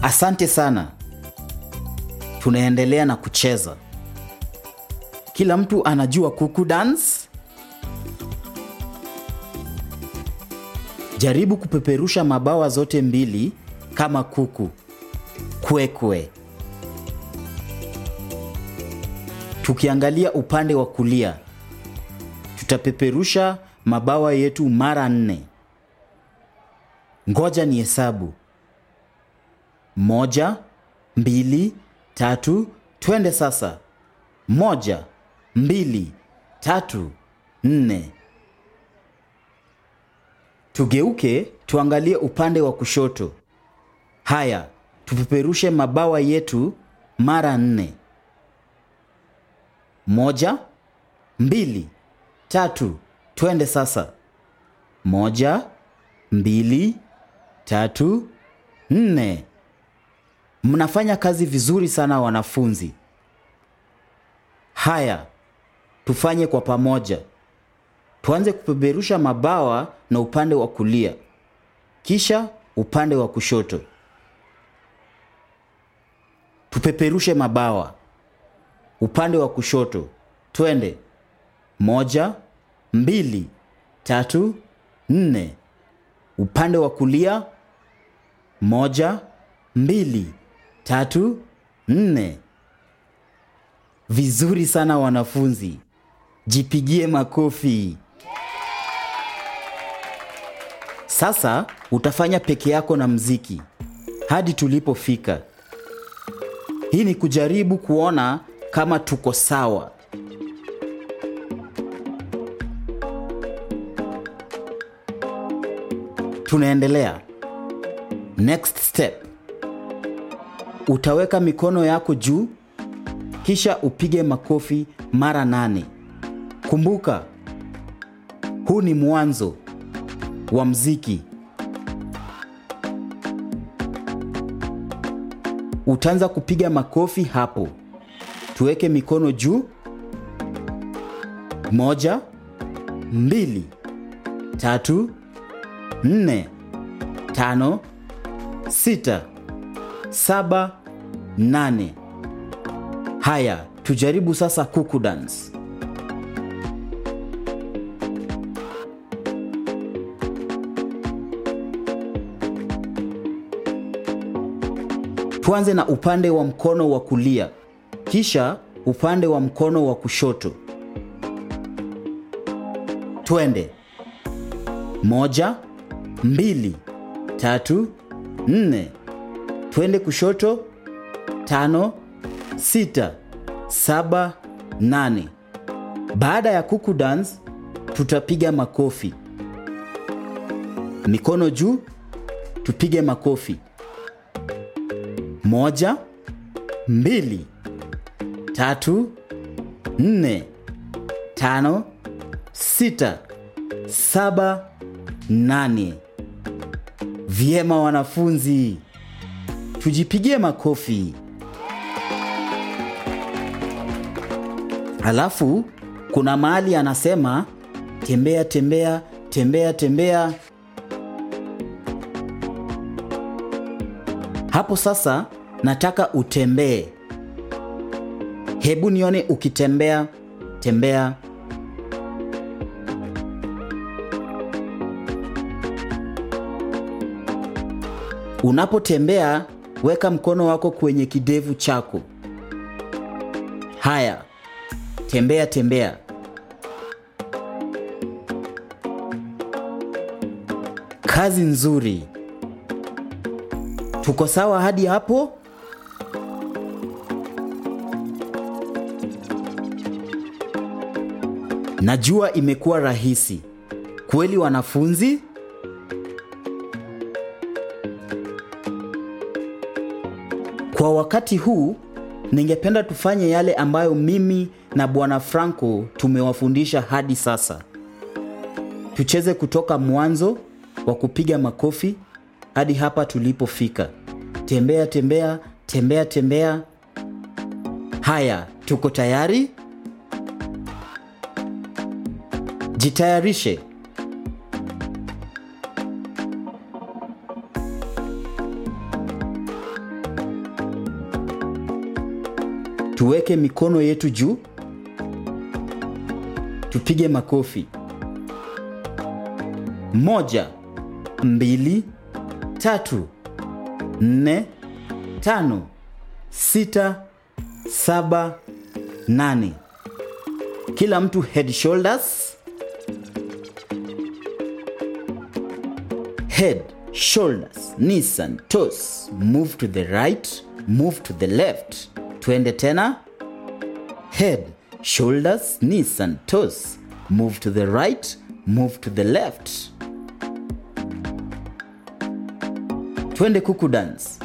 Asante sana. Tunaendelea na kucheza. Kila mtu anajua kuku dance? Jaribu kupeperusha mabawa zote mbili kama kuku. Kwekwe. Tukiangalia upande wa kulia, tutapeperusha mabawa yetu mara nne. Ngoja ni hesabu. Moja, mbili, tatu, twende sasa. Moja, mbili, tatu, nne. Tugeuke tuangalie upande wa kushoto. Haya, tupeperushe mabawa yetu mara nne. Moja, mbili, tatu, twende sasa. Moja, mbili, tatu, nne. Mnafanya kazi vizuri sana wanafunzi. Haya, tufanye kwa pamoja. Tuanze kupeperusha mabawa na upande wa kulia, kisha upande wa kushoto. Tupeperushe mabawa upande wa kushoto. Twende. Moja, mbili, tatu, nne. Upande wa kulia. Moja, mbili, tatu, nne. Vizuri sana wanafunzi, jipigie makofi. Sasa utafanya peke yako na mziki hadi tulipofika. Hii ni kujaribu kuona kama tuko sawa. Tunaendelea. Next step. Utaweka mikono yako juu kisha upige makofi mara nane. Kumbuka, huu ni mwanzo wa mziki. Utaanza kupiga makofi hapo. Tuweke mikono juu. Moja, mbili, tatu, nne, tano, sita, saba, nane. Haya, tujaribu sasa kuku dance. Tuanze na upande wa mkono wa kulia, kisha upande wa mkono wa kushoto. Twende. Moja, mbili, tatu, nne. Twende kushoto. Tano, sita, saba, nane. Baada ya kuku dance, tutapiga makofi. Mikono juu, tupige makofi. Moja, mbili, tatu, nne, tano, sita, saba, nane. Vyema wanafunzi, tujipigie makofi. Halafu kuna mahali anasema tembea, tembea, tembea, tembea. Hapo sasa nataka utembee. Hebu nione ukitembea. Tembea. Unapotembea, weka mkono wako kwenye kidevu chako. Haya, tembea tembea. Kazi nzuri. Tuko sawa hadi hapo? Najua imekuwa rahisi. Kweli wanafunzi? Kwa wakati huu ningependa tufanye yale ambayo mimi na Bwana Franco tumewafundisha hadi sasa. Tucheze kutoka mwanzo wa kupiga makofi hadi hapa tulipofika. Tembea tembea tembea tembea. Haya, tuko tayari? Jitayarishe. Tuweke mikono yetu juu. Tupige makofi. Moja, mbili, tatu, nne, tano, sita, saba, nane. Kila mtu head shoulders. Head, shoulders, knees and toes. Move to the right, move to the left. Twende tena. Head, shoulders, knees and toes. Move to the right, move to the left. Twende kuku dance.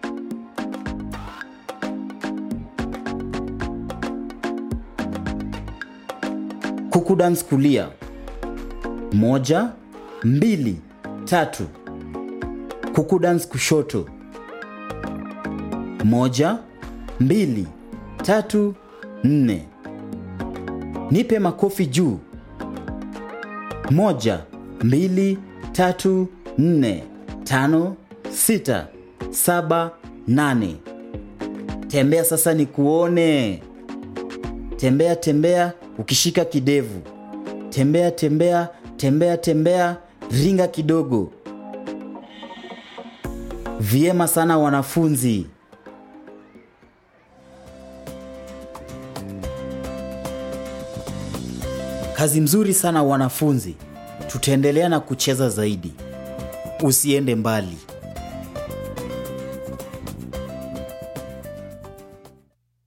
Kuku dance kulia. Moja, mbili, tatu. Kuku dance kushoto. Moja, mbili, tatu, nne. Nipe makofi juu. Moja, mbili, tatu, nne, tano, sita, saba, nane. Tembea sasa nikuone. Tembea tembea ukishika kidevu. Tembea tembea tembea tembea, ringa kidogo. Vyema sana wanafunzi. Kazi mzuri sana wanafunzi. Tutaendelea na kucheza zaidi. Usiende mbali.